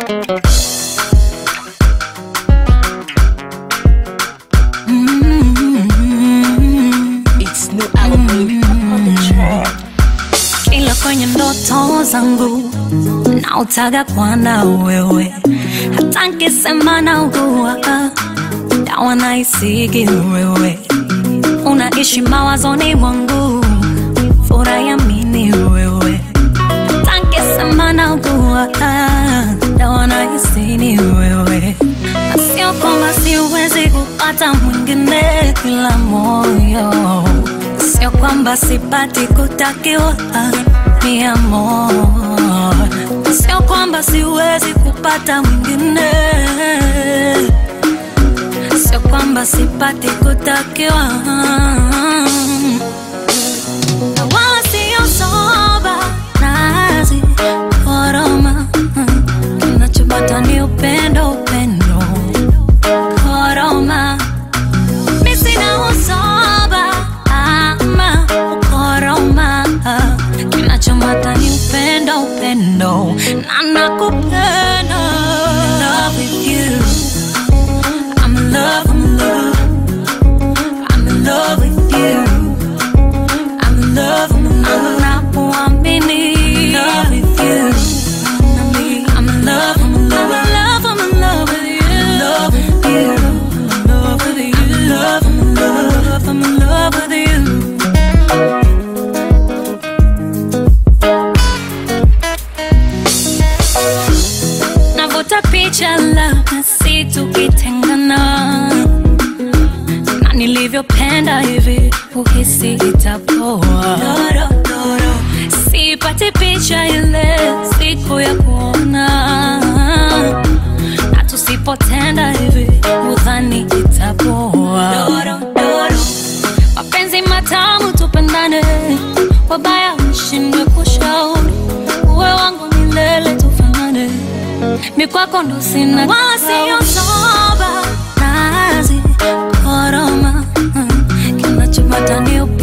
It's new album on the track. Kila kwenye ndoto zangu nautaga kwana wewe, hata nkisema naugua dawa naisigi wewe, unaishi mawazoni mwangu, furayamini wewe, hata nkisema naugua dawa naisini wewe, na sio kwamba siwezi kupata mwingine kila moyo Sio kwamba sipati kutakiwa mi amor, sio kwamba siwezi kupata mwingine, sio kwamba sipati kutakiwa na wala sio soba nazi koroma, kinachobata ni upendo, upendo koroma mi sina usoba ama ukoroma, kinachomata ni upendo, upendo na nakupenda. Love with you. I'm in love, I'm in love. I'm in love with you. I'm in love, I'm in love. Napoamini. Love with you. I'm in love, I'm in love. I'm in love with you. I'm in love with you. I'm in love with you. I'm in love, I'm in love. I'm in love with you. Navuta picha labda si tukitengana na nilivyopenda hivi uhisi itapoa sipati picha ile siku ya kuona na tusipotenda hivi udhani itapoa mapenzi matamu tupendane wabaya mshindwe kushauri uwe wangu milele tufanane mikwako ndo sina wala siyo soba nazi koroma kinachopata ni